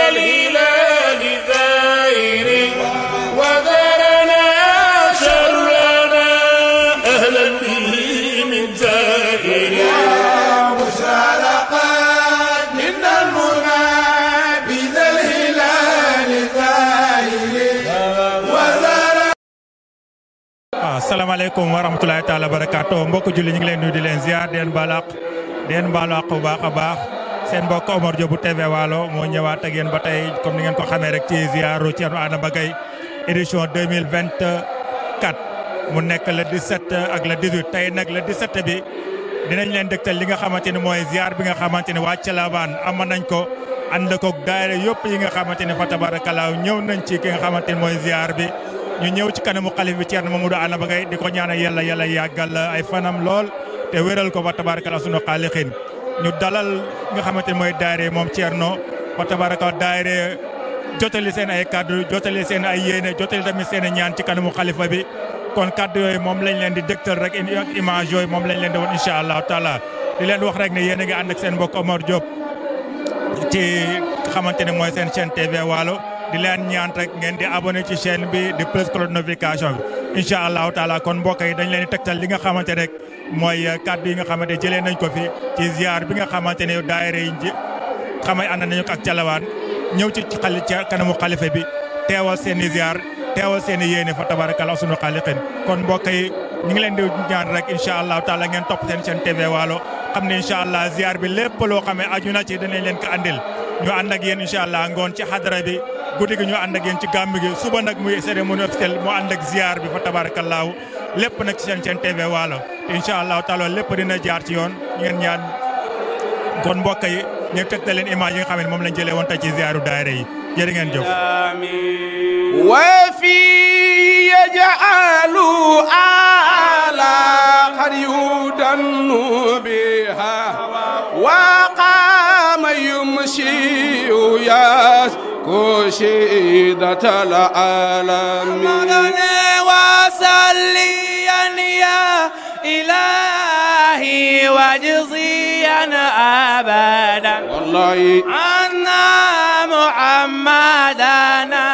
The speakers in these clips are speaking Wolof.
الهلال ذائر وذرنا شرنا أهلا به من زائر مشارقات من المنى بذا الهلال ذائر وذرنا waaw salaamaaleykum wa rahmatulahi taala barakaatu mbokk julli ñu ngi leen nuyu di leen ziar di leen balaq di leen baalu àq bu baax a baax seen mbokk Omar Diop bu TV Waalo moo ñëwaat ak yéen ba tey comme ni ngeen ko xamee rek ci ziaru Thierno Adama Gaye édition 2024 mu nekk le 17 ak le 18 tey nag le 17 bi dinañ leen dëgtal li nga xamante ni mooy ziar bi nga xamante ni waa Thiélaban amoon nañ ko ànd koog daayira yëpp yi nga xamante ni fa tabarakalaaw ñëw nañ ci ki nga xamante ni mooy ziar bi ñu ñëw ci kanamu xalif bi Thierno Mamadou Adama Gaye di ko ñaanal yàlla yàlla yàggal ay fanam lool te wéral ko fa tabarakala sunu xaalixin ñu dalal nga xamante ni mooy daayira moom Thierno fa tabaraka daayira jotali seen ay kaddu jotali seen ay yéene jotali tamit seen ñaan ci kanamu xalifa bi kon kaddu yooyu moom lañ leen di dëgtal rek image yooyu moom lañ leen di woon incha allahu taala di leen wax rek ne yéen a ngi ànd ak seen mbokk Omar Diop ci xamante ne mooy seen chaîne TV Waalo di leen ñaan rek ngeen di abonné ci chaîne bi di plus cloche notification bi incha allahu taala kon mbokk yi dañ leen di tegtal li nga xamante rek mooy kàddu yi nga xamante jëlee nañ ko fi ci ziar bi nga xamante ne daayira yi ji xamay ànd nañu ko ak Thiélaban ñëw ci ci xali ci kanamu xalifa bi teewal seen i ziar teewal seen i yéene fa tabarakalla sunu xaaliqin kon mbokk yi ñu ngi leen di ñaan rek incha allahu taala ngeen topp seen chaîne TV Waalo xam ne incha allah ziar bi lépp loo xamee aju na ci danañ leen ko andil ñu ànd ak yéen incha allah ngoon ci xadara bi guddi gi ñu ànd ak yéen ci gàmm gi suba nag muy cérémonie officielle mu ànd ak ziar bi fa tabarakallaahu lépp nag ci seen chaîne TV Waalo incha allahu taala lépp dina jaar ci yoon ngeen ñaan kon mbokk yi ñu tegtal leen image yi nga xam ne moom lañ jëlee woon tey ci ziaru daayira yi jërë ngeen jëf. وفي يجعل آلا قد يدن بها وقام يمشي يسكو شيدة العالمين وصليا يا إلهي واجزيا أبدا والله أن محمدنا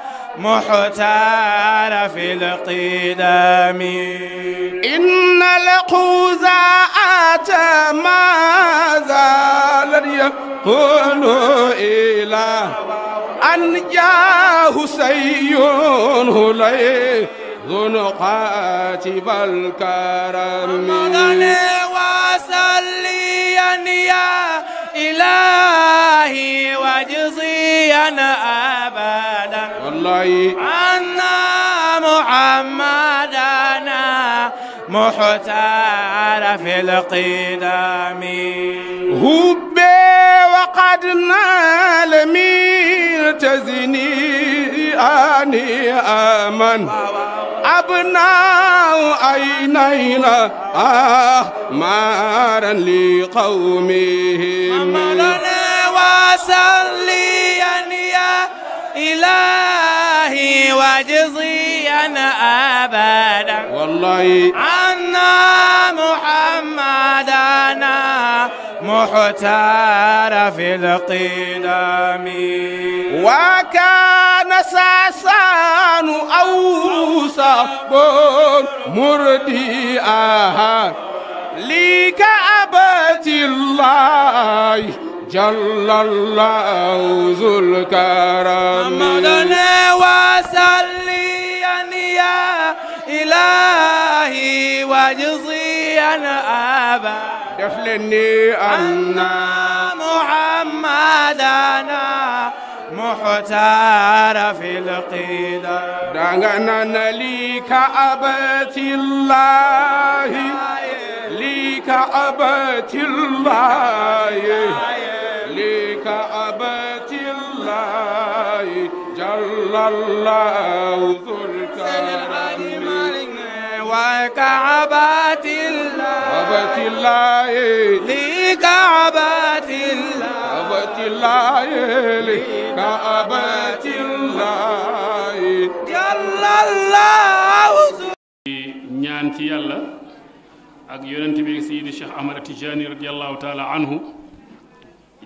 محتار في القدم إن القزاعة ما زال يقول إلى أن جاه سيون هلي ذو قاتب الكرم وصليا يا إلهي واجزيا أبدا والله أن محمدنا محتار في القدم هبي وقد نال من تزني أني آمن أبناء عينينا أحمارا لقومهم مولانا وصليا يا إلهي واجزيا أبدا والله أن محمدنا محتار في القدم وكان ساسان أو صبر مرديئها لكعبة الله جل الله ذو الكرم محمدنا وصليا يا إلهي واجزيا أبدا دفلني أن أن محمدنا محتار في القدم دعنا لكعبة الله لكعبة الله لكعبة الله جل الله ذو الكرم وكعبات الله كعبة الله لكعبات الله كعبة الله لكعبة الله جل الله ñaan ci yàlla ak yonent bi Seydi Cheikh Ahmad Tijani radiallahu taala anhu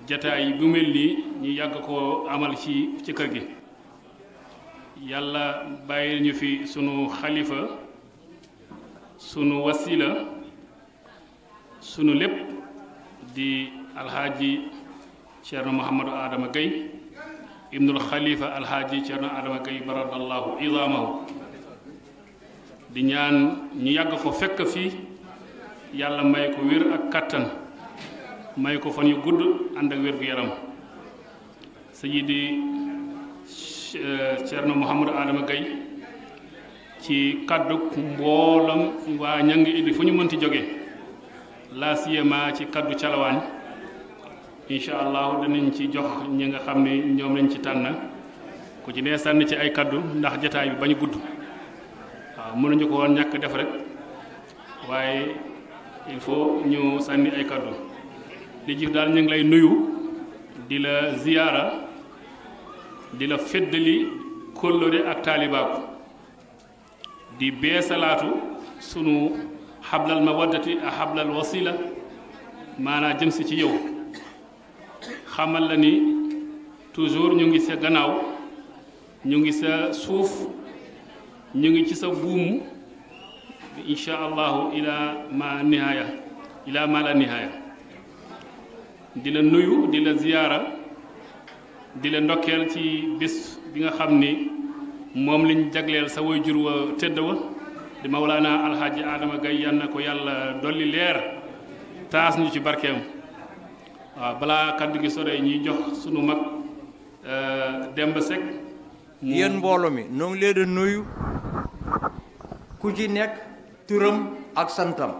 jataay bu mel nii ñu yàgg koo amal ci ci kër gi yàlla bàyyi ñu fi sunu xalifa sunu wasila sunu lépp di alxaaji Ceerno Mouhamadou Adama Gueye ibnul xalifa alxaaji Ceerno Adama Gueye baradallahu idaamahu di ñaan ñu yàgg ko fekk fii yàlla may ko wér ak kattan may ko fan yu gudd ànd ak wér gu yaram sayidi Ceerno Mouhamadou Adama Gueye ci kaddu mboolam waa ñangi idi fu ñu mënti jóge laa siyama ci kaddu calawaan incha allahu danañ ci jox ñi nga xam ne ñoom lañ ci tànn ku ci nee sànni ci ay kaddu ndax jataay bi bañ gudd waaw mënuñu ko woon ñàkk def rek waaye il faut ñu sànni ay kaddu li jif daal ñu ngi lay nuyu di la ziyaara di la feddali kóllëre ak taalibaaku di beesalaatu sunu xablal mawaddati ak xablal wasila maanaa jëm si ci yow xamal la ni toujours ñu ngi sa gannaaw ñu ngi sa suuf ñu ngi ci sa buum insha allahu ila ma nihaaya ila ma la nihaaya di la nuyu di la ziyaara di la ndokkeel ci bis bi nga xam ni moom liñ jagleel sa way jur wa tëdd wa di mawlaana alxaaji Adama Gaye yal na ko yàlla dolli leer taas ñu ci barkeem waaw balaa kaddu gi sore ñuy jox sunu mag Demba Seck yéen mbooloo mi noo ngi leen di nuyu ku ci nekk turam ak santam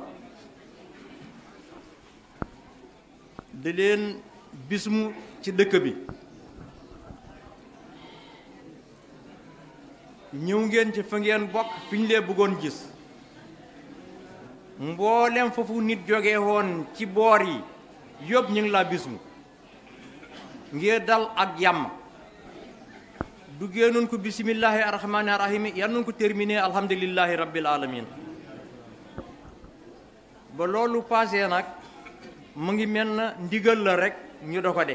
di leen bismu ci dëkk bi ñëw ngeen ci fa ngeen bokk fi ñu lee bëggoon gis mboolem foofu nit jóge woon ci boor yi yëpp ñu ngi laa bismu ngir dal ak jàmm duggee nun ko bisimillahi arrahmani arrahimi yan nun ko terminé alhamdulillahi rabbil alamin ba loolu passé nag mu ngi mel na ndigal la rek ñu do ko de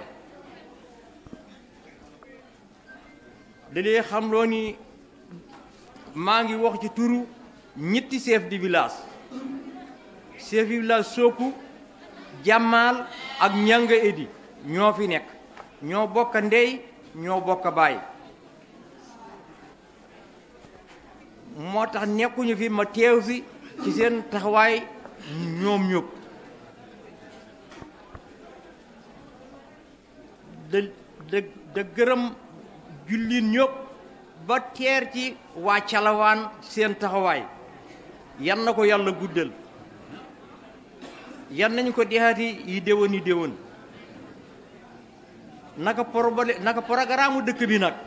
da lee xam loo ni maa ngi wax ci turu ñetti chef de village chef de village Sooku Jàmmaal ak Ñanga Edi ñoo fi nekk ñoo bokk ndey ñoo bokk baay moo tax nekkuñu fi ma teew fi ci seen taxawaay ñoom ñëpp da da da gërëm jullit ñëpp ba teer ci waa calawaan seen taxawaay yan na ko yàlla guddal yan nañu ko dexaati yi déwén yi déwén naka problème naka programme dëkk bi nag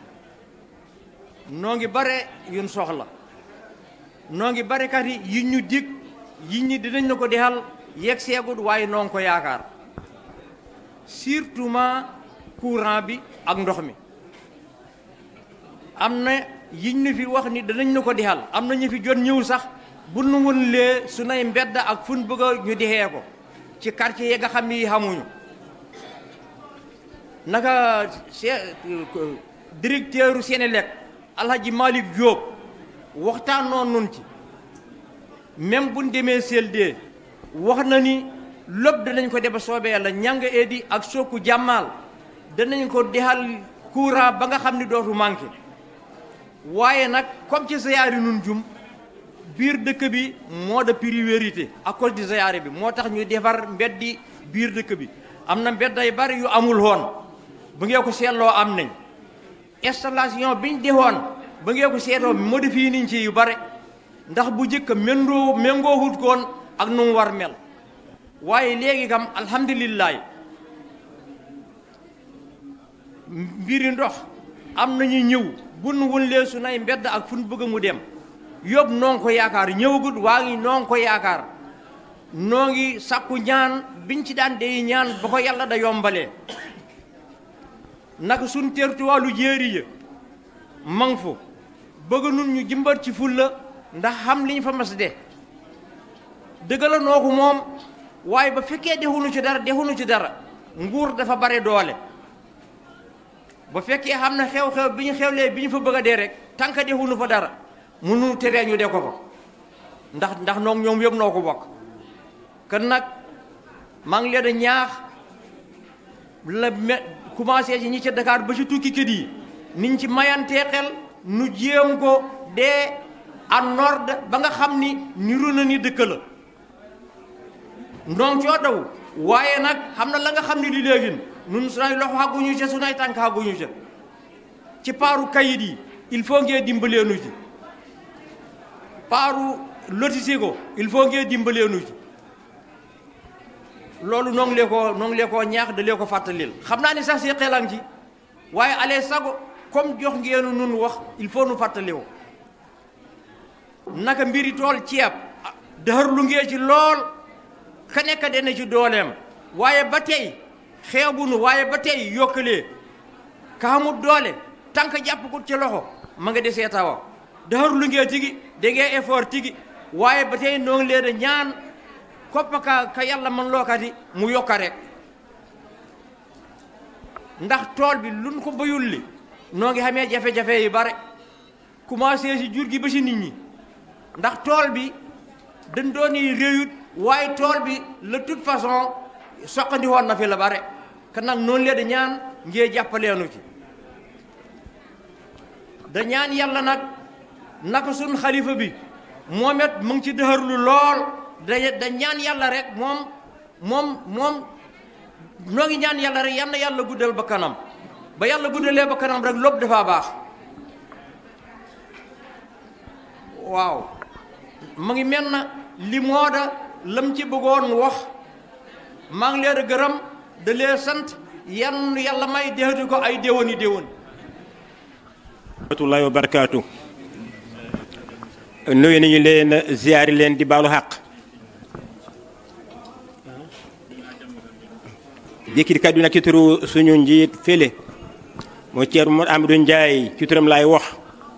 noo ngi bare yun soxla noo ngi bare kat yi yi ñu dig yi ñi dinañ na ko dexal yegg seegut waaye noo ngi ko yaakaar surtout ma courant bi ak ndox mi am na yiñ ñu fi wax ni danañ na ko dexal am na ñu fi jot ñëw sax bu nu woon lee su nay mbedd ak fun bëgg a ñu dexee ko ci quartier yi nga xam ni xamuñu naka directeur Sénélec Alhaji Malick Diop waxtaan noon nun ci même buñ demee CLD wax na ni lépp danañ ko def soobee yàlla ñanga eedi ak sooku jàmmaal danañ ko dexal courant ba nga xam ni dootu manqué waaye nag comme ci ziyaari nun jum biir dëkk bi moo de priorité à cause du ziyaare bi moo tax ñu defar mbeddi biir dëkk bi am na mbedd ay bari yu amul woon bu ngeen ko seetloo am nañ installation biñ defoon ba ngeen ko seetoo modifié niñ ci yu bare ndax bu njëkk méngoo méngoo wut koon ak nu mu war mel waaye léegi kam alhamdulilah mbiri ndox am nañu ñëw bun wunlee su nay mbedd ak fu nu bëgg mu dem yóbbu noo ngi ko yaakaar ñëwagut waa ngi noo ngi ko yaakaar noo ngi sàkku ñaan biñ ci daan dey ñaan ba ko yàlla da yombalee naka suñ tertuwaalu jéeri ya mang fu bëgg nun ñu jëmbat ci fulla ndax xam liñ fa mas de dëgg la noo ko moom waaye ba fekkee defuñu ci dara defuñu ci dara nguur dafa bare doole ba fekkee xam na xew-xew bi ñu xewlee bi ñu fa bëgg a dee rek tànk defuñu fa dara mënu teree ñu de ko fa ndax ndax noog ñoom yëpp noo ko bokk kon nag maa ngi leen a ñaax la me commencé ci ñi ca Dakar ba ci tukki kët yi niñ ci mayantee xel nu jéem ko dee en ordre ba nga xam ni niru na ni dëkk la noonu coo daw waaye nag xam na la nga xam ni li léegi nun sunay loxo xàgguñu ca sunay tànk xàgguñu ca ci paaru kayit yi il faut ngeen dimbaleenu ci paaru lotissé ko il faut ngeen dimbaleenu ci loolu noo ngi lee koo noo ngi lee koo ñaax da lee ko fàttalil xam naa ni sax si xelan ci waaye ale sago comme jox ngeenu nun wax il faut nu fàttali ko naka mbiri tool ceeb dëxër lu ngee ci lool ka nekk dana ci dooleem waaye ba tey xeebunu waaye ba tey yokkalee ka xamut doole tànk jàpp ko ci loxo ma nga desee tawa dëxër lu ngee tigi da ngee effort tigi waaye ba tey noo ngi leen a ñaan koppa ka ka yàlla man lookati mu yokka rek ndax tool bi luñ ko bayul li noo ngi xamee jafe-jafe yi bare commencé si jur gi ba si nit ñi ndax tool bi dañ doon yi réyut waaye tool bi de toute façon soqandi woon na fi la bare kan nag noonu lee da ñaan ngee jàppaleenu ci da ñaan yàlla nag naka sun xalifa bi moom it mu ngi ci dëxërlu lool da da ñaan yàlla rek moom moom moom noo ngi ñaan yàlla rek yal na yàlla guddal ba kanam ba yàlla guddalee ba kanam rek lépp dafa baax waaw mu ngi mel na li moo da lam ci bëggoon wax maa ngi leen a gërëm da lee sant yan yàlla may déwéti ko ay déwéni déwén rahmatullahi wa barakaatu nuyu nañu leen ziyaari leen di baalu xaq jékkiti kàddu nag ci turu suñu njiit fële moo ceer mo Amadou Ndiaye ci turam laay wax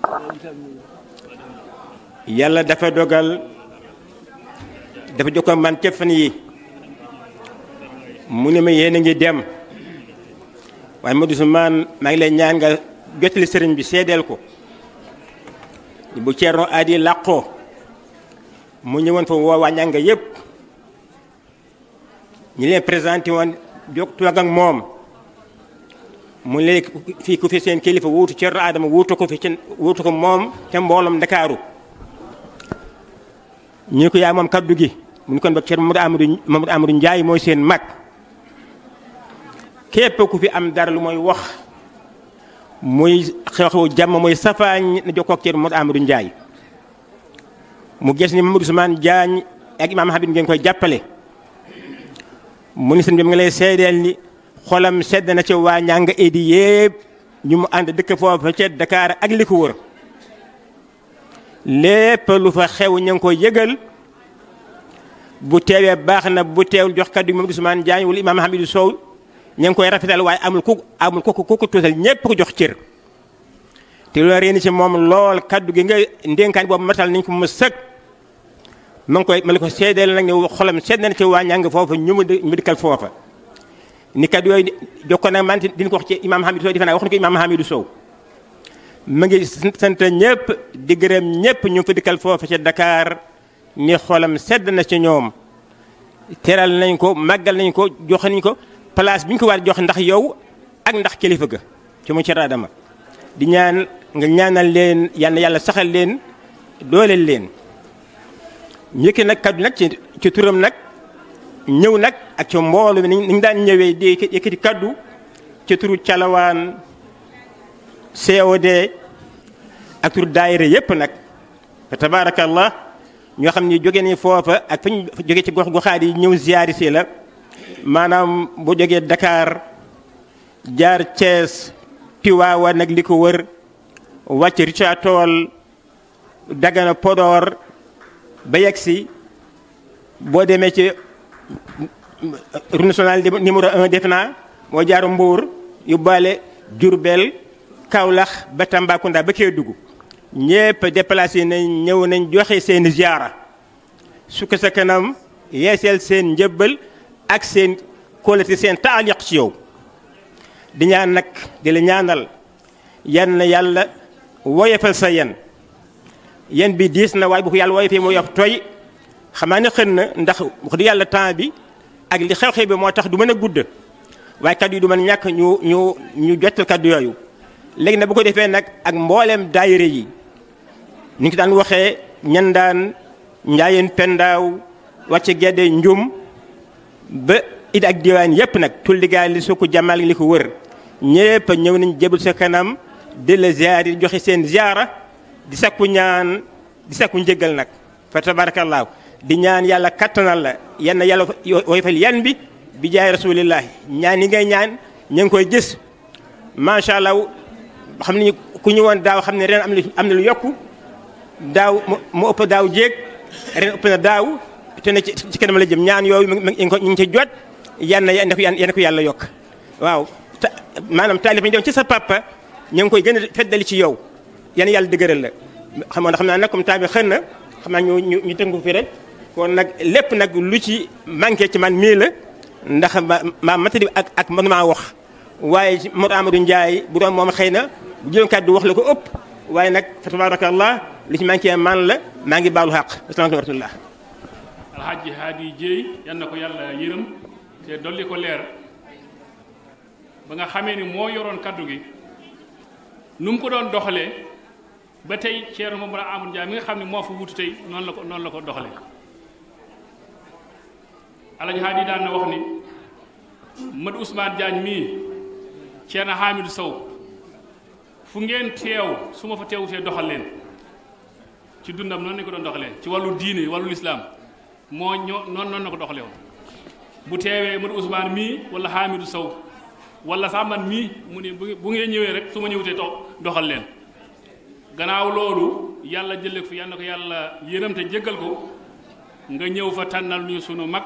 yàlla dafa dogal dafa jokko man ca fan yi mu ne ma yéen a ngi dem waaye Modou Ousmane maa ngi lay ñaan nga jotali sëriñ bi seedeel ko bu ceerno aadi làqoo mu ñëwoon fa woo waa ñanga yépp ñi leen présenté woon jog toog ak moom mu léegi fii ku fi seen kilifa wuutu ceerno aadama wuutu ko fi ci wuutu ko moom te mbooloom ndakaaru ñu ko yaa moom kaddu gi mu ni kon ba ceerno Mamadou Amadou Mamadou Amadou Ndiaye mooy seen mag képp ku fi am dara lu mooy wax muy xew-xew jàmm mooy safaañ na jokkoo ak ceerno Mamadou Amadou Ndiaye mu gis ni Mamadou Ousmane Diagne ak imaam Habib ngeen koy jàppale mu ni sëñ bi mu ngi lay seedeel ni xolam sedd na ci waa ñanga edi yëpp ñu mu ànd dëkk foofu ca Dakar ak li ko wër lépp lu fa xew ña ngi koy yëgal bu teewee baax na bu teewul jox kaddu Mamadou Ousmane Diagne wala imaam Hamidou Sow ña ngi koy rafetal waaye amul ku amul ku ku ko tuutal ñëpp ko jox cër te loolu réeni ci moom lool kaddu gi nga ndénkaan boobu matal nañ ko mu sëg ma ngi koy ma la ko seedeel nag ne xolam sedd na ci waa ñàng foofa ñu mu médical foofa ni kaddu yooyu jokkoon nag man dina ko wax ci imaam Hamidou Sow defe naa wax na ko imaam Hamidou Sow ma ngi sant ñëpp di gërëm ñëpp ñu fa dikkal foofa ca Dakar ni xolam sedd na ci ñoom teral nañ ko màggal nañ ko jox nañ ko place bi ñu ko war jox ndax yow ak ndax kilifa ga ci mu ci raadama di ñaan nga ñaanal leen yal na yàlla saxal leen dooleel leen njëkk nag kaddu nag ci ci turam nag ñëw nag ak ci mboolu mi ni ñu daan ñëwee di yëkkati kaddu ci turu calawaan COD ak turu daayira yépp nag fa tabaarakallah ñoo xam ni jóge ni foofa ak fa ñu jóge ci gox goxaat yi ñëw ziyaari si la maanaam bu jógee Dakar jaar Thiès Tiwaawa nag li ko wër wàcc Richard Toll Dagana Podor ba yegg si boo demee ci route nationale numéro un def naa moo jaar Mbour yóbbaale Diourbel Kaolack ba Tambacounda ba Kédougou ñépp déplacé nañ ñëw nañ joxe seen ziara su ko sa kanam yeeseel seen njëbbal ak seen kóolati seen taaliq ci yow di ñaan nag di la ñaanal yan na yàlla woyofal sa yen yen bi diis na waaye bu ko yàlla woyofee moo yof tooy xamaa ne xën na ndax wax dëgg yàlla temps bi ak li xew-xew bi moo tax du mën a gudd waaye kaddu yi du mën ñàkk ñu ñu ñu jottal kaddu yooyu léegi nag bu ko defee nag ak mbooleem daayira yi ni ngi daan waxee ñandaan njaayeen pendaaw wàcce gedde njum ba it ak diwaan yépp nag tulligaay li su ko jàmmal li ko wër ñépp ñëw nañ jébal sa kanam di la ziar yi joxe seen ziara di sakku ñaan di sakku njëggal nag fa tabarakallahu di ñaan yàlla kattanal la yenn yàlla woyfal yan bi bi jaay rasulillahi ñaan yi ngay ñaan ñu ngi koy gis macha allah xam ni ku ñu woon daaw xam ne ren am na am na lu yokku daaw mu ëpp daaw jéeg ren ëpp na daaw te ne ci kanam la jëm ñaan yooyu ñu ngi ci jot yan na yan ko ko yàlla yokk waaw maanaam taalif ñu doon ci sa papa ñu ngi koy gën a feddali ci yow yan yàlla dëgëral la xam nga xam naa nag comme temps bi xën na xam naa ñu ñu ñu tënku fi rek kon nag lépp nag lu ci manqué ci man mii la ndax ma ma matadi ak ak man maa wax waaye ci Mor Amadou Ndiaye bu doon moom xëy na bu jëloon kàddu wax la ko ëpp waaye nag fa tabarakallah lu ci manqué man la maa ngi baalu xaq asalaamaaleykum wa rahmatullah alxaaji haadi jéey yan na ko yàlla yërëm te dolli ko leer ba nga xamee ni moo yoroon kaddu gi nu mu ko doon doxalee ba tey Thierno Mamadou Amadou Ndiaye mi nga xam ne moo fa wutu tey noonu la ko noonu la ko doxalee alxaaji haadi daan na wax ni Mad Ousmane Diagne mii Thierno Hamidou Sow fu ngeen teew su ma fa teewu fee doxal leen ci dundam noonu lañu ko doon doxalee ci wàllu diine wàllu lislaam moo ñoo noonu noonu la ko doxalee woon bu teewee Mad Ousmane mii wala Hamidou Sow wala sax man mii mu ne bu ngeen ñëwee rek su ma ñëwutee to doxal leen gannaaw loolu yàlla jëlee ko fi yal na ko yàlla yërëm te jéggal ko nga ñëw fa tànnal ñu sunu mag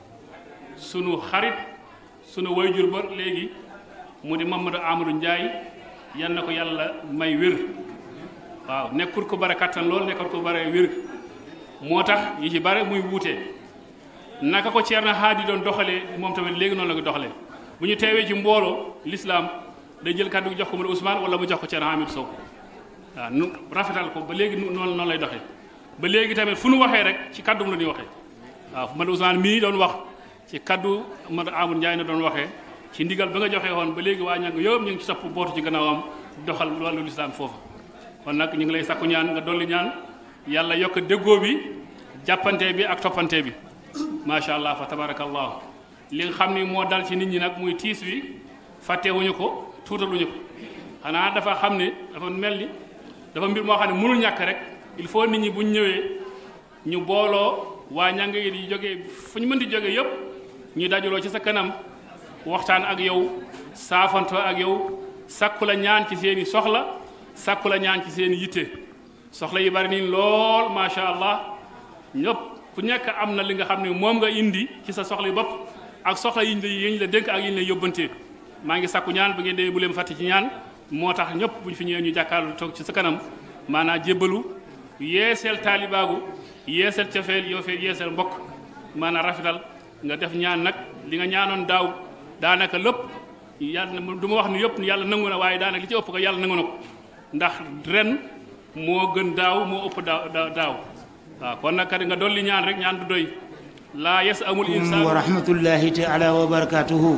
sunu xarit sunu wayjur ba léegi mu di Mamadou Amadou Ndiaye yal na ko yàlla may wér waaw nekkul ko bare kattan lool nekkul ko bare wér moo tax yi ci bare muy wuute naka ko Thierno Haadi doon doxalee moom tamit léegi noonu la ko doxalee bu ñu teewee ci mbooloo l'islam day jël kàddu gi jox ko mu Ousmane wala mu jox ko Thierno Hamidou Sow waaw nu rafetal ko ba léegi noonu noonu lay doxee ba léegi tamit fu nu waxee rek ci kàddu la ñuy waxee waaw man Ousmane mii doon wax ci kaddu Mad Amadou Ndiaye na doon waxee ci ndigal ba nga joxee woon ba léegi waa ñàng yëpp ñu ngi ci topp bootu ci gannaawam doxal wàllu lislaam foofu kon nag ñu ngi lay sakku ñaan nga dolli ñaan yàlla yokk déggoo bi jàppante bi ak toppante bi macha allah fa tabarakallahu li nga xam ni moo dal ci nit ñi nag muy tiis wi fàttewuñu ko tuutaluñu ko xanaa dafa xam ne dafa mel ni dafa mbir moo xam ne mënul ñàkk rek il faut nit ñi buñ ñëwee ñu booloo waa ñàng yi di jógee fu ñu mën di jógee yëpp ñu dajaloo ci sa kanam waxtaan ak yow saafanto ak yow sakku la ñaan ci seeni soxla sakku la ñaan ci seeni yitte soxla yi bari nii lool macha allah ñëpp ku nekk am na li nga xam ne moom nga indi ci sa soxla yi bopp ak soxla yiñ la yiñ la dénk ak yiñ la yóbbantee maa ngi sakku ñaan ba ngeen dee bu leen fàtte ci ñaan moo tax ñëpp bu ñu fi ñëwee ñu jàkkaarloo toog ci sa kanam maanaam jébbalu yeeseel taalibaagu yeeseel cofeel yoo fee yeeseel mbokk maanaam rafetal nga def ñaan nag li nga ñaanoon daaw daanaka lépp yàlla du ma wax ni yëpp yàlla nangu na waaye daanaka li ci ëpp ko yàlla nangu na ko ndax ren moo gën daaw moo ëpp daaw daaw waaw kon nag kat nga dolli ñaan rek ñaan du doy laa yes amul insaan wa rahmatullahi taala wa barakatuhu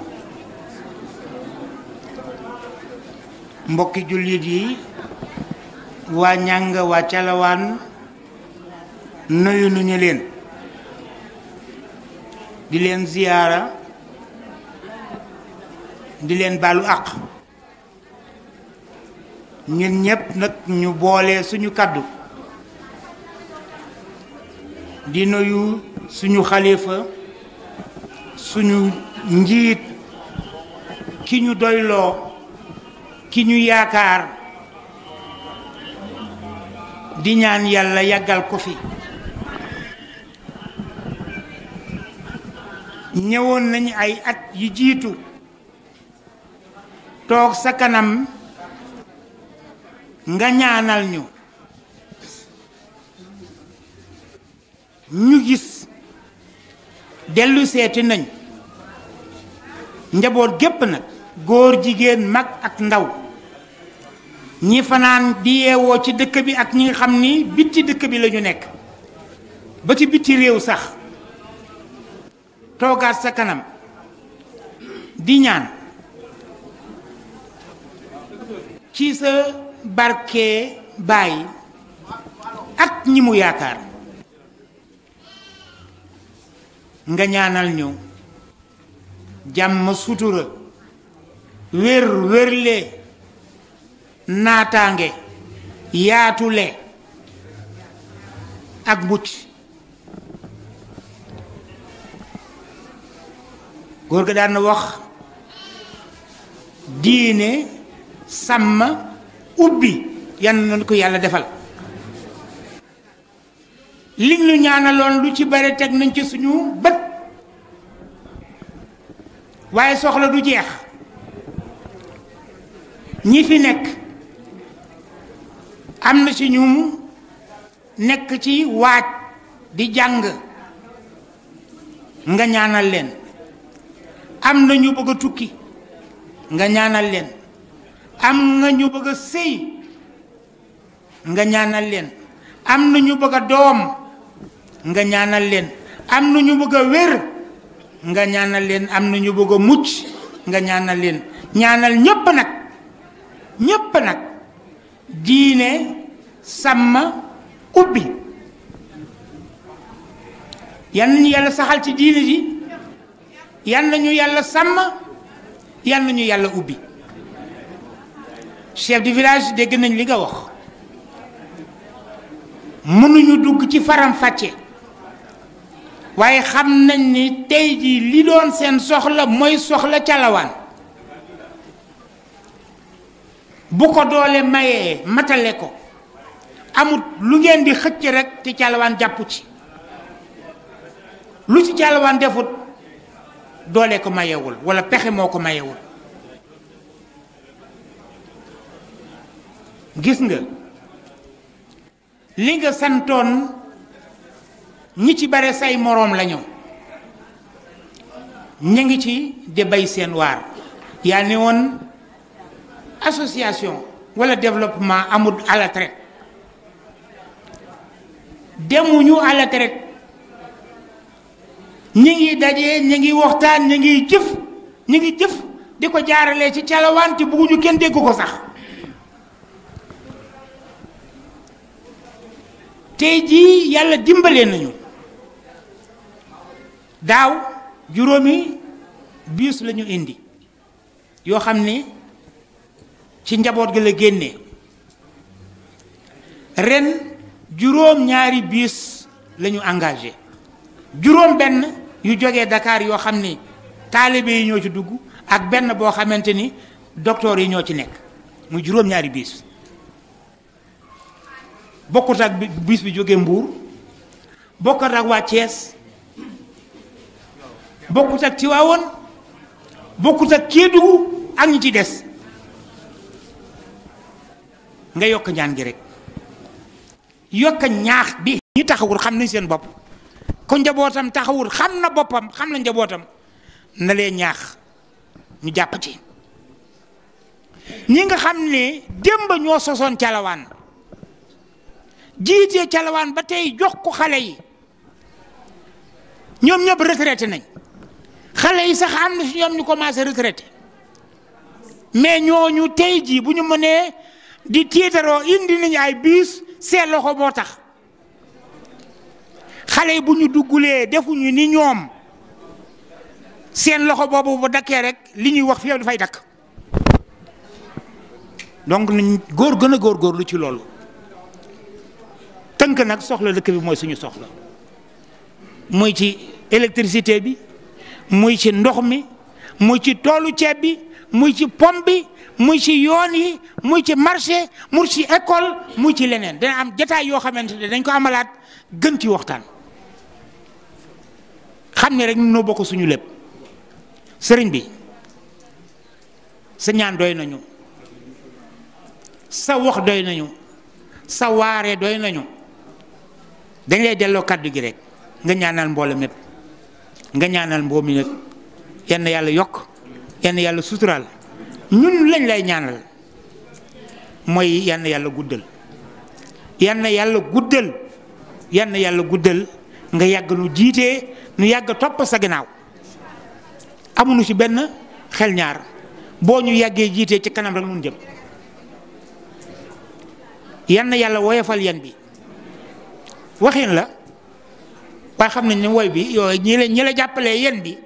mbokki jullit yi waa ñàng waa calawaan nuyu nuñu leen di leen ziyaara di leen baalu àq ñun ñépp nag ñu boole suñu kàddu di nuyu suñu xalifa suñu njiit ki ñu doyloo ki ñu yaakaar di ñaan yàlla yàggal ko fi ñëwoon nañu ay at yi jiitu toog sa kanam nga ñaanal ñu ñu gis dellu seeti nañ njaboot gépp nag góor jigéen mag ak ndaw ñi fanaan di yeewoo ci dëkk bi ak ñi nga xam ni bitti dëkk bi la ñu nekk ba ci bitti réew sax toogaat sa kanam di ñaan ci sa barke baay ak ñi mu yaakaar nga ñaanal ñu jàmm sutura wér wérle naataange yaatule ak mucc góor ga daan na wax diine sàmm ubbi yan nañu ko yàlla defal li ñu ñaanaloon lu ci bare teg nañ ci suñu bët waaye soxla du jeex ñi fi nekk am na ci ñu nekk ci waaj di jàng nga ñaanal leen am na ñu bëgg a tukki nga ñaanal leen am na ñu bëgg a sëy nga ñaanal leen am na ñu bëgg a doom nga ñaanal leen am na ñu bëgg a wér nga ñaanal leen am na ñu bëgg a mucc nga ñaanal leen ñaanal ñépp nag ñépp nag diine sàmm ubbi yal nañu yàlla saxal ci diine ji yal nañu yàlla sàmm yal nañu yàlla ubbi chef du village dégg nañ li nga wax mënuñu dugg ci faram fàcce waaye xam nañ ni tey jii li doon seen soxla mooy soxla calawaan bu ko doole mayee matale ko amut lu ngeen di xëcc rek te calawaan jàpp ci lu ci calawaan defut doole ko mayewul walla pexe moo ko mayewul gis nga li nga santoon ñi ci bare say moroom lañu ñu ngi ci di bay seen waar yaa ne woon association walla développement amul à la traite demuñu à la traite ñi ngi daje ñi ngi waxtaan ñi ngi jëf ñi ngi jëf di ko jaaralee ci calawaan te bugguñu kenn dégg ko sax tey jii yàlla dimbalee nañu daaw juróomi biis la ñu indi yoo xam ne ci njaboot gi la génnee ren juróom ñaari biis la ñu engagé juróom benn yu jógee Dakar yoo xam ni taalibe yi ñoo ci dugg ak benn boo xamante ni docteur yi ñoo ci nekk muy juróom ñaari biis bokkut ak biis bi jógee Mbuur bokkut ak waa Thiès bokkut ak Tiwaawoon bokkut ak Kédougou ak ñi ci des nga yokk ñaan gi rek yokk ñaax bi ñi taxawul xam nañ seen bopp ko njabootam taxawul xam na boppam xam na njabootam na leen ñaax ñu jàpp ci ñi nga xam ne démb ñoo sosoon calawaan jiitee calawaan ba tey jox ko xale yi ñoom ñëpp retraité nañ xale yi sax am na si ñoom ñu commencé retraité mais ñooñu tey jii bu ñu mënee di tiitaroo indi nañu ay biis seen loxo moo tax xale yi bu ñu duggulee defuñu ni ñoom seen loxo boobu bu dakkee rek li ñuy wax fii dafay dakk donc nañ góor gën a góor góorlu ci loolu tënk nag soxla dëkk bi mooy suñu soxla muy ci électricité bi muy ci ndox mi muy ci toolu ceeb bi muy ci pom bi muy ci yoon yi muy ci marché muy ci école muy ci leneen dana am jataay yoo xamante ne dañ ko amalaat gën ci waxtaan xam ne rek noo bokk suñu lépp sëriñ bi sa ñaan doy nañu sa wax doy nañu sa waaree doy nañu dañ lay delloo kàddu gi rek nga ñaanal mboole mépp nga ñaanal mboo mi nag yenn yàlla yokk yann yàlla suturaal ñun lañ lay ñaanal mooy yann yàlla guddal yann yàlla guddal yann yàlla guddal nga yàgg nu jiitee nu yàgg topp sa ginnaaw amuñu ci benn xel ñaar boo ñu yàggee jiitee ci kanam rek nun jëm yann yàlla woyofal yan bi waxin la waaye xam nañ ne woy bi yooyu ñi la ñi la jàppalee yen bi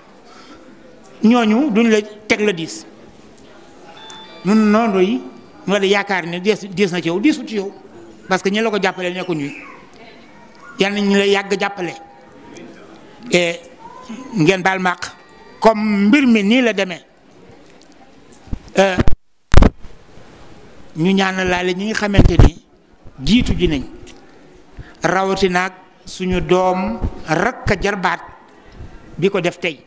ñooñu duñ la teg la diis ñun noonu yi nga di yaakaar ne diis diis na ci yow diisut ci yow parce que ñi la ko jàppalee nekkuñu yal na ñu la yàgg jàppale et ngeen baal màq comme mbir mi nii la demee ñu ñaanal laale ñi nga xamante ni jiitu ji nañ rawatinaag suñu doom rakk jarbaat bi ko def tey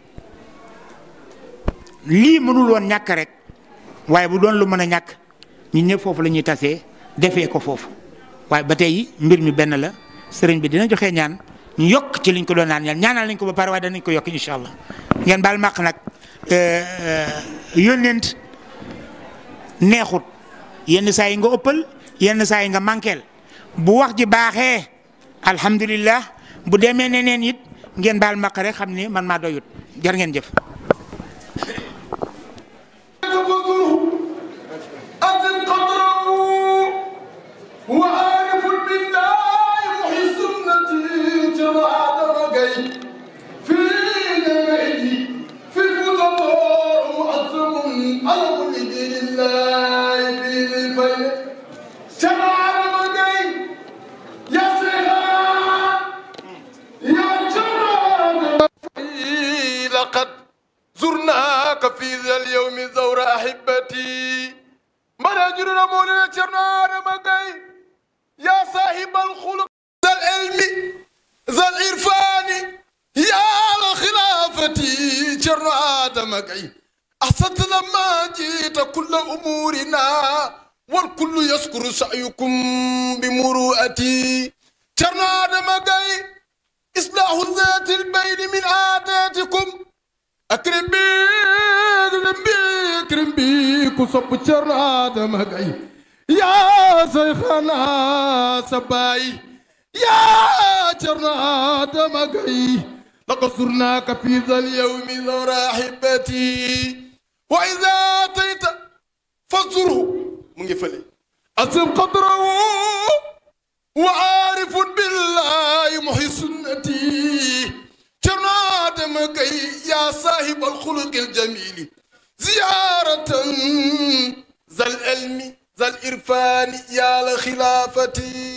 lii mënul woon ñàkk rek waaye bu doon lu mën a ñàkk ñun ñëpp foofu la ñuy tasee defee ko foofu waaye ba tey mbir mi benn la sëriñ bi dina joxe ñaan ñu yokk ci liñ ko doon naan ñaan ñaanal nañ ko ba pare waaye danañ ko yokk incha allah ngeen baal màq nag yónneent neexut yenn saa yi nga ëppal yenn saa yi nga manqueel bu wax ji baaxee alhamdulillah bu demee neneen it ngeen baal màq rek xam ni man maa doyut jar ngeen jëf. أزل قدره وعارف بالله محي سنتي جرى درجي في نبعي في الفتطار معظم على كل دين الله في الفيل جرى درجي يا سيدنا يا جرى لقد زرناك في ذا اليوم زور أحبتي مناجر رمونا شرنا رمقي يا صاحب الخلق ذا العلم ذا العرفان يا خلافتي شرنا دمقي أحسنت لما جيت كل أمورنا والكل يذكر سعيكم بمروءتي شرنا دمقي إصلاح ذات البين من عاداتكم أكرم بي أكرم بي أكرم بي كصب شر آدم هقعي يا شيخنا سباي يا شر آدم هقعي لقد زرناك في ذا اليوم ذو راحبتي وإذا أتيت فزره من قفلي أسم قدره وعارف بالله محي سنتي جناد مكي يا صاحب الخلق الجميل زيارة ذا العلم ذا الإرفان يا لخلافتي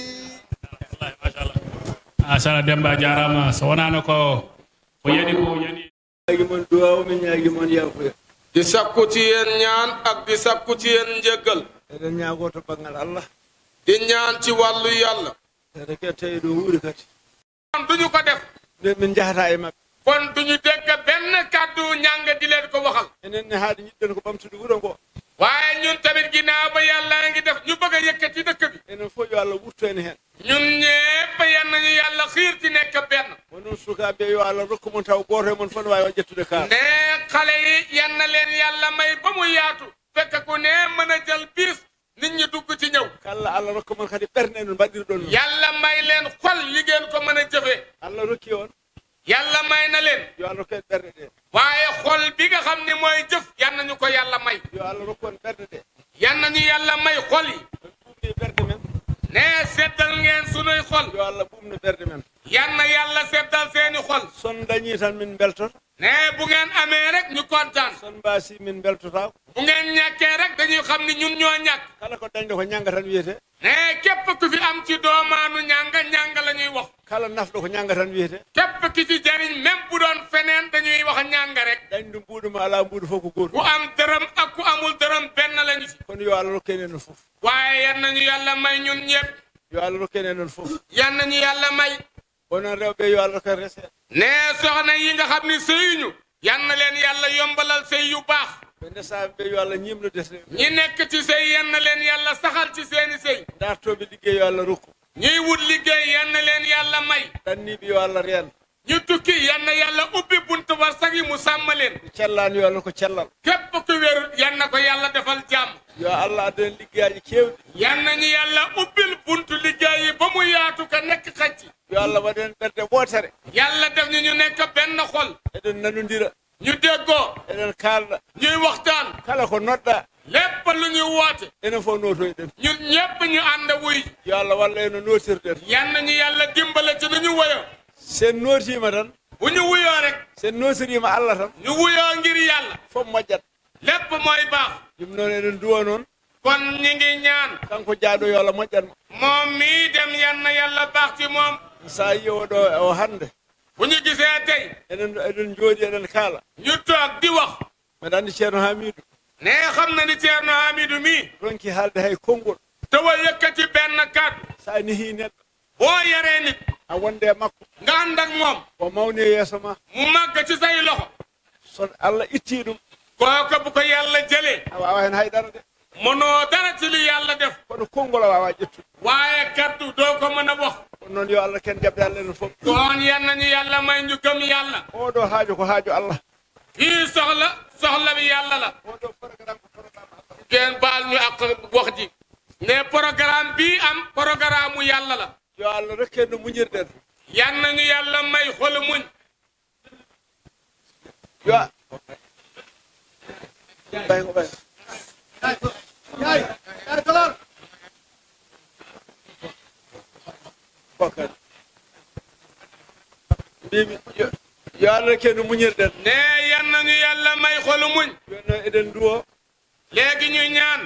macha allah demba jarama so wonano ko ko yani ko yani ñaagi mon duwaw min ñaagi mon yafuya di sakku ci yéen ñaan ak di sakku ci yéen njëggal eɗen ñaago to banggal allah di ñaan ci wàllu yàlla ede ke tawi ɗo wuuri kadi kon duñu ko def nden min jahata e maɓɓe kon duñu dégg benn kàddu ñàng di leen ko waxal enen ne haade jiɗɗen ko ɓamtude wuuro ngo waaye ñun tamit ginnaaw ba yàlla ngi def ñu bëgg a yëkkati dëkk bi enen fof yo allah wurto en heen ñun ñépp yan nañu yàlla xiir ci nekk benn ko noon sukaaɓe yo allah rokku mon taw gooto e mon fof ne waawi o ƴettude kaar ne xale yi yan na leen yàlla may ba mu yaatu fekk ku ne mën a jël biis nit ñi dugg ci ñëw kala allah rokku mon kadi ɓerde en mbaɗiri ɗon noon yàlla may leen xol yi ngeen ko mën a jëfee allah rokki on yàlla may na leen yo allah rokku en ɓerde ɗe waaye xol bi nga xam ne mooy jëf yan nañu ko yàlla may yo allah rokku on ɓerde ɗe yan nañu yàlla may xol yi ɓuumni ɓerde men ne seddal ngeen sunuy xol yo allah ɓuumno ɓerde men yan na yàlla seddal seeni xol son dañi tan min beltoto ne bu ngeen amee rek ñu kontaan son mbaasi min beltotako bu ngeen ñàkkee rek dañuy xam ni ñun ñoo ñàkk kala ko dañɗo ko ñanga tan wiyete ne képp ku fi am ci doomaanu ñànga ñànga la ñuy wax kala nafɗo ko ñanga tan wiyete képp ki ci jariñ même bu doon feneen dañuy wax ñànga rek dañɗo mbuɗuma ala mbuɗo fof ko ku goto am dërëm ak ku amul dërëm benn lañu ci kono yo allah rokken en on fof waaye yan nañu yàlla may ñun ñëpp yo allah rokken en on fof yan nañu yàlla may onon rewɓe yo allah rokken rese ne soxna yi nga xam ni sëyuñu yan na leen yàlla yombalal sëy yu baax ɓe ndesaɓe ɓe yo allah ñimno desre ñi nekk ci sëy yan na leen yàlla saxal ci seeni sëy dartoɓe liggey yo allah rokku ñuy wut liggéey yan na leen yàlla may ɗanniɓe yo allah reen ñu tukki yan na yàlla ubbi buntu warsak yi mu sàmm leen cellaani yo allah ko cellal képp ku wérul yan na ko yàlla defal jàmm yo allah addana liggeyaaji keewɗi yan nañu yàlla ubbil buntu liggéey yi ba mu yaatu ka nekk xacc yo allah waɗen ɓerde wootere yàlla def ñu ñu nekk benn xol eɗen nanodira ñu déggoo eɗen kaalɗa ñuy waxtaan kala ko noɗɗa lépp lu ñuy woote enen fof notoyɗen ñun ñépp ñu ànd wuy yo allah walla eno notirɗen yan nañu yàlla dimbale ci nu ñu woyo sen notima tan bu ñu wuyoo rek sen notirima allah tan ñu wuyoo ngir yàlla fof moƴƴat lépp mooy baax ɗum noon eɗen duwa noon kon ñi ngi ñaan kanko jaaɗo yo allah moƴƴatmo moom mii dem yan na yàlla baax ci moom sa yi oɗo o hannde bu ñu gisee tey enen eɗen jooɗi eɗen kaala ñu toog di wax mbeɗa anndi ceerno hamidou ne xam na ni Ceerno Hamidou mii ronki haalde hay konngol tawa yëkkati benn kàddu sa nehi neɗɗo boo yaree nit a wonde e makko nga ànd ak moom o mawni e yeeso ma mu màgg ci say loxo so allah itti ɗum kooka bu ko yàlla jëlee a wawa hen haydara de mënoo dara ci li yàlla def kono konngol a wawa ƴettude waaye kaddu doo ko mën a wax ɗum noon yo allah ken jaɓde allah enen fof kon yan nañu yàlla may ñu gëm yàlla oɗo haaju ko haaju allah kii soxla soxla bi yàlla la oɗo programme ko programme allah ngeen baal ñu ak wax ji ne programme bii am programme mu yàlla la yo allah rekken no muñirɗen yan nañu yàlla may xolu muñ yo ɓay ko ɓay bokkadi mbimi yo- yo allah rekken no muñirɗen ne yan nañu yàlla may xolu muñ jonno eɗen duwo léegi ñu ñaan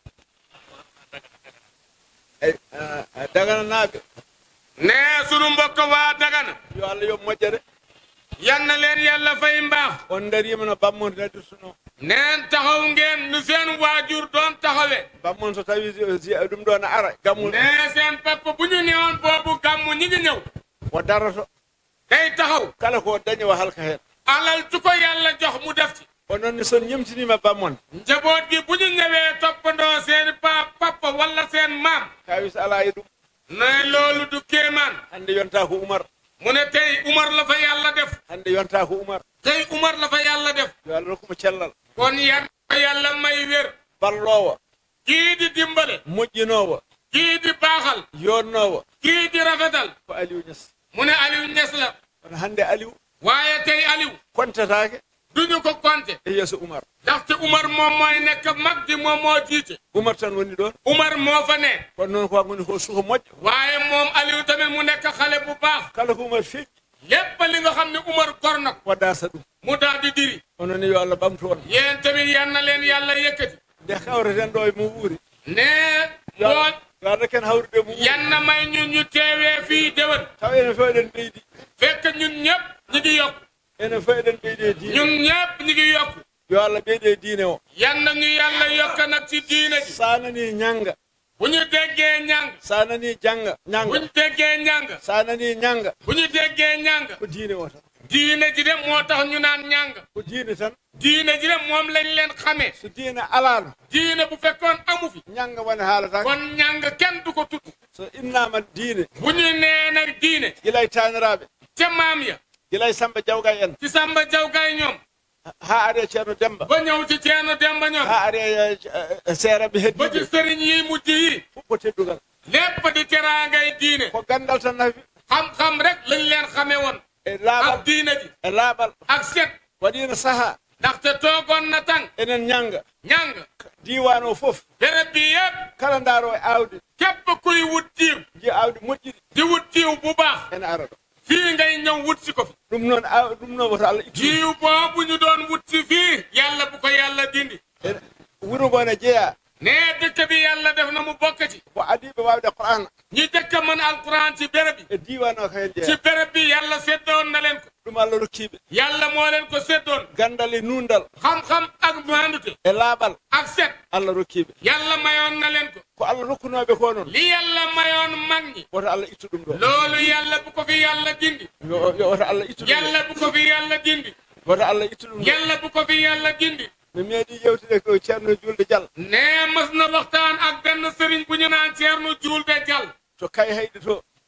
e dagana naaɓe ne sunu mbokk waa Dagana yo allah yo moƴƴere yan na leen yàlla fay mbaax on darima no bammonde naddirtuno neen taxaw ngeen nu seen waajur doon taxawe bammon so tawi si- ɗum ɗo no ara gammul ne seen papa bu ñu newoon boobu gàmmu ñi ngi ñëw o darato day taxaw kala ko dañi o halka heen alal tu ko yàlla jox mu def ci o noon ni son ñemtinima bammon njaboot gi bu ñu ñëwee toppandoo seen pa papa wala seen maam kawis ala e ɗum ne loolu du kéemaan hande yonta ko oumar mu ne tey Umar la fa yàlla def hande yonta ko oumar tey Umar la fa yàlla def yo allah rokkuma cellal kon yan yàlla may wér ballowo kii di dimbale moƴƴinowo kii di baaxal yonnowo kii di rafetal ko aliou ñas mu ne Aliou Niass la kono hande aliou waaye tey Aliou kontatake duñu ko compter e yeeso oumar ndaxte Umar moom mooy nekk mag di moom moo jiite oumar tan woni ɗon Umar moo fa ne kono noon ko woni ko suko moƴƴo waaye moom Aliou tamit mu nekk xale bu baax kala ko oumar feƴƴi lépp li nga xam ne Umar gor na ko o dasa ɗum mu daal di diri onon ni yo allah ɓamtu on yéen tamit yan na leen yàlla yëkkati nde kawreten ɗo e mo wuuri ne yo moo yo allah ken hawrude mo wuuri yan na may ñun ñu teewee fii déwén taw enen fof eɗen ɓeydi fekk ñun ñëpp ñu ngi yokku enen fof eɗen ɓeydi e diine ñun ñëpp ñu ngi yokku yo allah ɓeydi e diine o yan na ñu yàlla yokk nag ci diine ji sanani ñanga bu ñu déggee ñàng sanani janga bu ñanga ñu déggee ñàng sanani ñanga bu ñu déggee ñàng ko diine o tan diine ji de moo tax ñu naan ñàng ko diine tan diine ji de moom lañ leen xamee so diine alano diine bu fekkoon amu fi ñanga woni haalata kon ñàng kenn du ko tudd so innama diine bu ñu nee nag diine gilay taniraɓe ca maam ya gilay samba jawga en ci Samba Jawgay ñoom ha are ceerno demba ba ñëw ci Ceerno Demba ñoom ha are seeraɓe ba ci heddiɓe sëriñ yi mujj yi fof ko teddugal lépp di teraangay diine ko gandal tan nafi xam-xam rek lañ leen xamee woon e ak laaɓal diine ji e laaɓal ak set waɗino saaha ndaxte toogoon na tàng enen ñanga ñàng diwan o foof béréb bi yëpp kala ndaaro e awdi képp kuy wut jiw ji awdi moƴƴiri di wut jiw bu baax ene ara ɗo fii ngay ñëw wut si ko fi ɗum noon aw ɗum noon woto allah ittu jiw boobu ñu doon wut si fii yàlla bu ko yàlla dindi En- wuro ngo ne jeeya nee dëkk bi yàlla def na mu bokk ci ko adiɓe wawde qur'ana ñi dëkk mën alquran ci béréb bi e diwan o ko hen ci jeeya béréb bi yàlla séddoon na leen ko ɗum allah rokkiɓe yàlla moo leen ko séddoon gandal e nundal xam-xam ak maandute e laaɓal ak set allah rokkiɓe yàlla mayoon na leen ko ko allah rokkunoɓe ko noon li yàlla mayoon mag ñi woto allah ittu ɗum ɗo loolu yàlla bu ko fi yàlla dindi Yo- yo- woto allah ittu ɗum yàlla bu ko fi yàlla dindi ɗo woto allah ittu ɗum ɗo yàlla bu ko fi yàlla dindi mi meeɗi yewtude ko ceerno julde dial nee mas na waxtaan ak benn sëriñ bu ñu naan Ceerno Juulde Jal to kay hayde to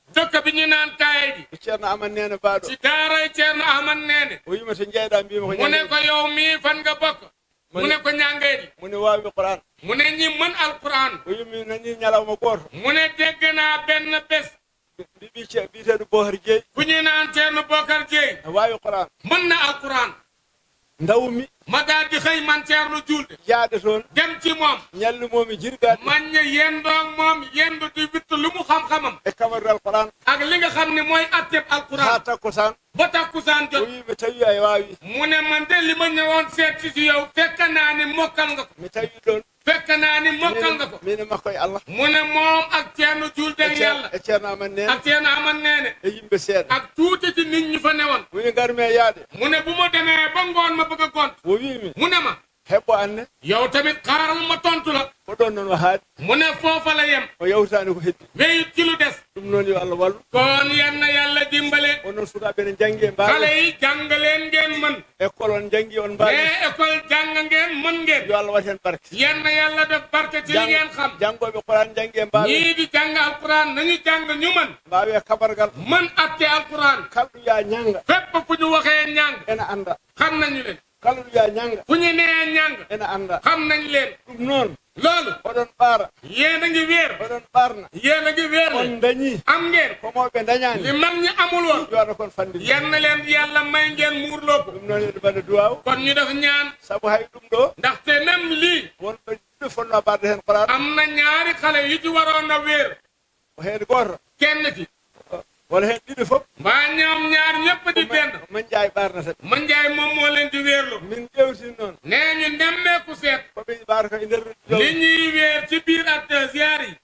dëkk bi ñu naan kaye ji e ceerno aman nene baaɗo ci daaray Ceerno Ahmad Neene o wima to jeyɗa mbima ko mu ne ñande ko yow mii fan nga bokk mu ne ko ñàngee ji mune wawi qouran mu ne ñi mën alquran o yimi nani ñalawma goto mu ne dégg naa benn bés mbiɓi mbiteɗo bohar jeeyi fu ñu naan Ceerno Bokar Jeey a wawi qouran mën na alquran dawmi ma daal di xëy man Ceerno Julde jaade toon dem ci moom ñallumomi jirgaɗe man ña yendoog moom yendu di witt lu mu xam-xamam e kamarral qouran ak li nga xam ne mooy atteb ha alquran takko tan ba takkusaan o jot wi mi tawi a wawi mu ne man de li ma ñëwoon seet si si yow fekk naa ni mokkal nga ko mi tawi ɗon fekk naa ni mokkal nga ko mine makko e allah mu ne moom ak Ceerno Julde ak yàlla e ceerno aman nene ak Ceerno Ahmad Neene e yimɓe seeɗa ak tuuti ci nit ñi fa newoon woni garmi e yaade mu ne bu ma demee ba ngoon ma bëgg a gont o wimi mu ne ma heɓɓo anne yow tamit xaaral ma tontu la ko ɗon noon o haaɗi mu ne foofa la yem o yawtani ko heddi wéyut ci lu des ɗum noon yo allah wallu kon yan na yàlla dimbale onon sukaɓe ne janggi e xale mbawi yi jàng leen ngeen mën école on janggi on mbawi mais école jàng ngeen mën ngeen yo allah wat hen barke yan na yàlla def barke ci li ngeen xam janggoɓe qouran janggi e mbawi ñii di jàng alquran nañu jàng ñu mën mbawi e kabargal mën atte alquran kalɗo ya ñanga fépp fu ñu waxee ñàng ene anda xam nañu leen kala ɗo ya ñanga fu ñu nee ñàng ene anda xam nañ leen ɗum noon loolu oɗon ɓaara yéen a ngi wéer oɗon ɓarna yéen a ngi wéer on le dañi am ngeen komoɓe li dañani mag ñi amul woon yo allah kon fandi yan na leen yàlla may ngeen muurloo ko ɗum noon eɗo mbaɗa duwaw kon ñu def ñaan saabu hay ɗum ɗo ndaxte même lii wonɓe ɗiɗo fonno barde hen qouran am na ñaari xale yu ci waroon a wéer o heede goto kenn ki wona hen ɗiɗo foof mbaa ñoom ñaar ñëpp di benn man jaay ɓarnata ɓe ma njaay moom moo leen di wéerlu min ƴewtin noon nee ñu nemmeeku seet koɓe ɓaara ko e nder li ñuy wéer ci biir at ziar yi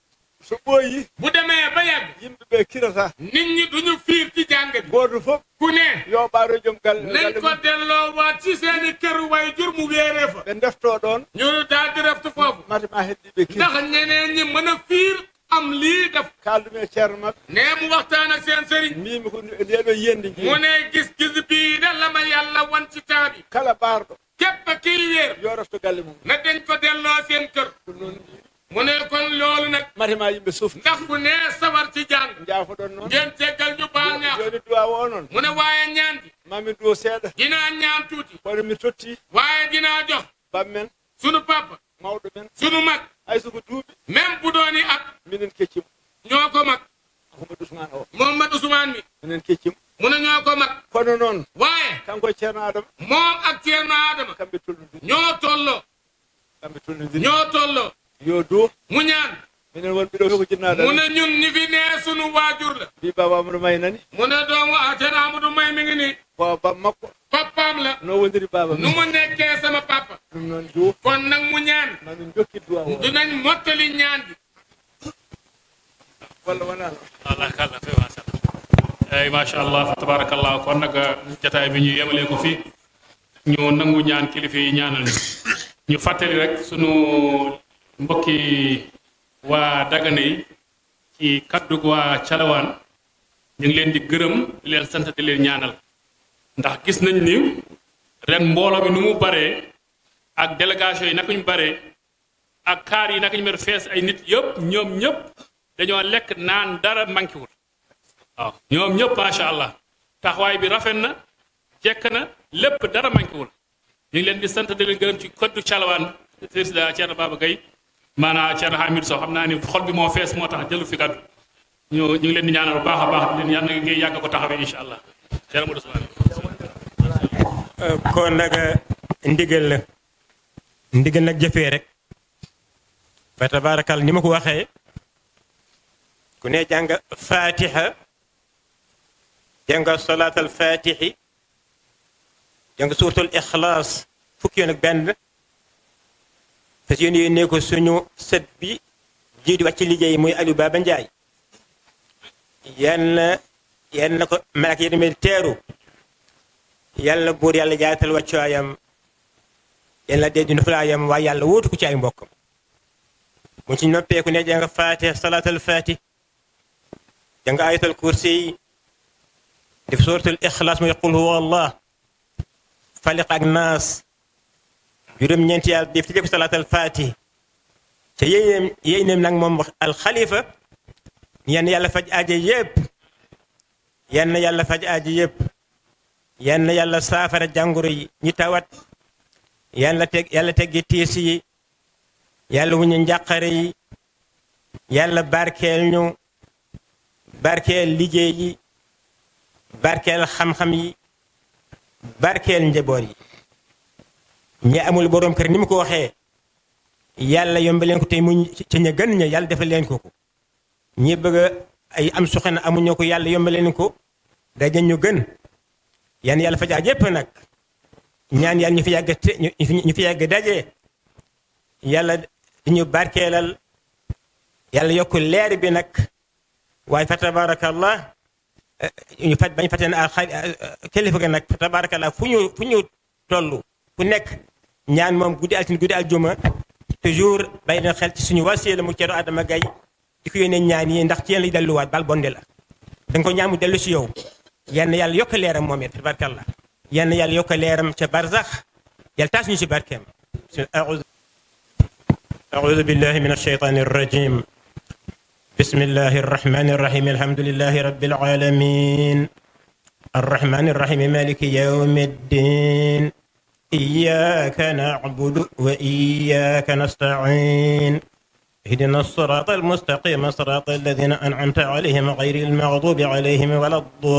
so ɓooyi bu demee ba yàgg yimɓeɓe kirata nit ñi duñu fiir ci jàng bi goto foof ku ne yo ɓaaro joom galle nañ ko delloo waat ci seeni kër way jur mu wéeree fa ɓe defto ɗon ñu daal di reftu foofu matema heddiɓe kir ndax ñeneen ñi mën a fiir am lii def kaldume e ceerno mabɓe nee mu waxtaan ak seen sëriñ mbimi ko ndeɗo yiyande mu jii ne gis-gis bii de la ma yàlla wan ci taabi kala ɓaarɗo képp kiy wéer yo refto galle mum na dañ ko delloo seen kër ɗum noon mu ne kon loolu nag matema yimɓe suuf ndax ku ne sawar ci jàng jaafoɗon noon ngeen teggal ñu baal ñaax joni duwa o noon mu ne waaye ñaan gi mami duwo seeɗa dinaa ñaan tuuti kono mi totti waaye dinaa jox bammen sunu papa mawɗo men sunu mag hay soko duuɓi même bu dooni at minen keccimo ñoo ko mag ahmadou ousmane o Mohamed Ousmane mi minen keccimo mu ne ñoo ko mag kono noon waaye kanko e ceerno adama moom ak Ceerno Adama kamɓe tollodiri ñoo tolloo kamɓe tollodiri ñoo tolloo yo duwo mu ñaan minen wonɓe ɗo ko jinnaɗa mu ne ñun ñi fi nee sunu waajur la mbi baba amadou may nani mu ne doomu a Ceerno Amadou May mi ngi nii baba makko papaam la no wondiri baba nu mu nekkee sama papa ɗum noon duwo kon nag mu ñaan mamin jokki duwa o dinañ mottali ñaan gi walla wona allah kala fe masala eyyi machallah fa tabarakallah kon nag jataay bi ñu yemalee ko fii ñu nangu ñaan kilifa yi ñaanal ñu ñu fàttali rek sunu mbokki waa dagana yi ci kaddug waa calawaan ñu ngi leen di gërëm di leen sant di leen ñaanal ndax gis nañ ni ren mbooloo bi nu mu baree ak délégation yi naka ñu baree ak kaar yi naka ñu mer fees ay nit yëpp ñoom ñëpp dañoo lekk naan dara manqué wul waaw ñoom ñëpp macha allah taxawaay bi rafet na jekk na lépp dara manqué wul ñu ngi leen di sant di leen gërëm ci koddu calawaan président Thierno Baba Gaye maanaam Thierno Hamidou Sow xam naa ni xol bi moo fees moo tax jëlu fi kaddu ñu ñu ngi leen di ñaanal bu baax a baax di leen yàlla ngay yàgg ko taxawee incha allah Thierno Modou Sow kon nag ndigal la ndigal nag jëfee rek fa tabaarakal ni ma ko waxee ku ne jàng fatiha jàng salaat al fatixi jàng suuratul ixlaas fukki yoon ak benn fas yéen yéene ko suñu sët bi jiitu wàcc liggéey muy Aliou Baba Ndiaye yal na yal na ko malak yi demee teeru yàlla buur yàlla jaatal wàccuwaayam yàlla dee di noflaayam waaye yàlla wóotu ko ci ay mbokkam mu ci noppeeku ne jàng faatiha salaatal faatih jàng ayatal kursi def suratul ixlaas muy qul huwa allah faliq ak naas juróom-ñeenti yàlla def ci lépp salaatal faatih te yéeneem yéeneem nag moom alxalifa yenn yàlla faj aajo yépp yenn yàlla faj aajo yépp yenn yàlla saafara jàngoro yi ñi tawat yàlla teg yàlla teggi tiis yi yàlla wuñu njàqare yi yàlla barkeel ñu barkeel liggéey yi barkeel xam-xam yi barkeel njaboot yi ñi amul borom kër ni mu ko waxee yàlla yomb leen ko tey mu ci ña gën ña yàlla defal leen ko ko ñi bëgg ay am soxna amuñu ko yàlla yomb leen ko daje ñu gën yan yàlla fajaa yépp nag ñaan yàlla ñu fi yàgg te ñu fi yàgg daje yàlla ñu barkeelal yàlla yokk leer bi nag waaye fa tabarakallah ñu faj bañ fàtte ne kilifa ga nag fa tabarakallah fu ñu fu ñu toll ku nekk ñaan moom guddi altine guddi aljuma toujours bàyyi leen xel ci suñu wasiila mu ceeru Adama Gaye di ko yónnee ñaan yi ndax ci yéen lay delluwaat bal bonde la danga ko ñaan mu dellu si yow yenn yàlla yokk leeram moom it tabarakallah yenn yàlla yokk leeram ca barzax yàlla taas ñu si barkeem أعوذ بالله من الشيطان الرجيم بسم الله الرحمن الرحيم الحمد لله رب العالمين الرحمن الرحيم مالك يوم الدين إياك نعبد وإياك نستعين اهدنا الصراط المستقيم صراط الذين أنعمت عليهم غير المغضوب عليهم ولا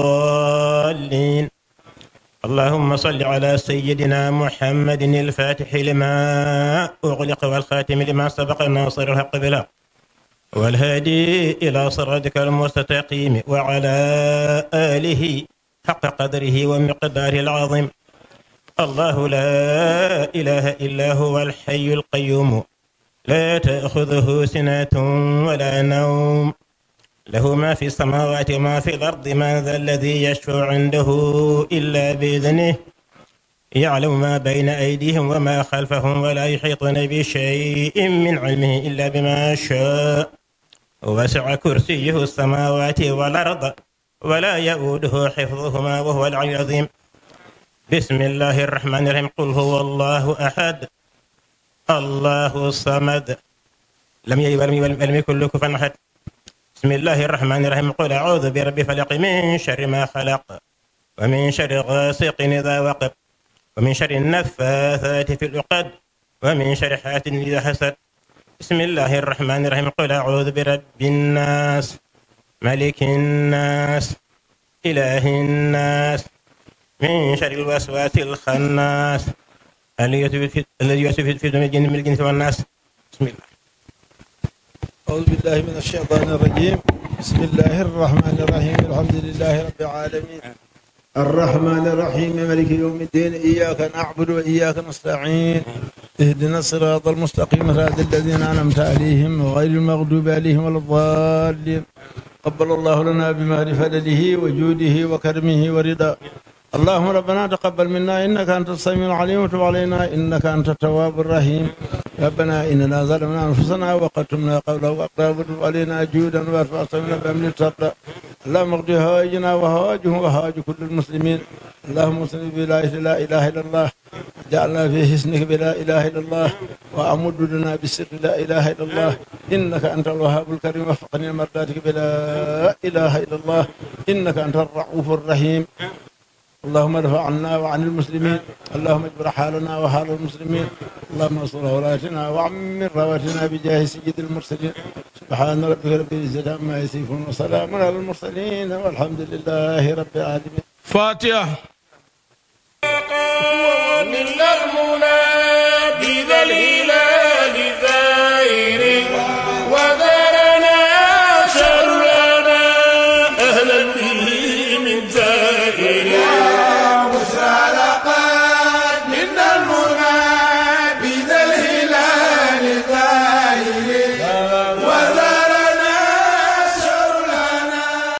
الضالين اللهم صل على سيدنا محمد الفاتح لما أغلق والخاتم لما سبق الناصر الحق بالحق والهادي إلى صراطك المستقيم وعلى آله حق قدره ومقداره العظيم الله لا إله إلا هو الحي القيوم لا تأخذه سنة ولا نوم له ما في السماوات وما في الأرض من ذا الذي يشفع عنده إلا بإذنه يعلم ما بين أيديهم وما خلفهم ولا يحيطون بشيء من علمه إلا بما شاء وسع كرسيه السماوات والأرض ولا يؤوده حفظهما وهو العلي العظيم بسم الله الرحمن الرحيم قل هو الله أحد الله الصمد لم يلد ولم يولد ولم يكن له كفوا أحد بسم الله الرحمن الرحيم قل أعوذ برب فلق من شر ما خلق ومن شر غاسق إذا وقب ومن شر النفاثات في العقد ومن شر حاسد إذا حسد بسم الله الرحمن الرحيم قل أعوذ برب الناس ملك الناس إله الناس من شر الوسواس الخناس الذي يوسوس في صدور الجن من الجنس والناس بسم الله أعوذ بالله من الشيطان الرجيم بسم الله الرحمن الرحيم الحمد لله رب العالمين الرحمن الرحيم ملك يوم الدين إياك نعبد وإياك نستعين اهدنا الصراط المستقيم صراط الذين أنعمت عليهم غير المغضوب عليهم ولا الضالين قبل الله لنا بمهر فضله وجوده وكرمه ورضا اللهم ربنا تقبل منا انك انت السميع العليم وتب علينا انك انت التواب الرحيم ربنا اننا ظلمنا انفسنا وقتمنا قوله واقرب وتب علينا جودا وارفع صوتنا بامن التقى اللهم اغفر هواجنا وهواجهم وهواج كل المسلمين اللهم صل بلا لا اله الا الله جعلنا في حسنك بلا اله الا الله وامد لنا بالسر لا اله الا الله انك انت الوهاب الكريم وفقني مرضاتك بلا اله الا الله انك انت الرؤوف الرحيم اللهم ارفع عنا وعن المسلمين اللهم اجبر حالنا وحال المسلمين اللهم انصر ولاتنا وعمر رواتنا بجاه سيد المرسلين سبحان ربك رب العزه عما يصفون وسلام على المرسلين والحمد لله رب العالمين فاتحه من المنى بذا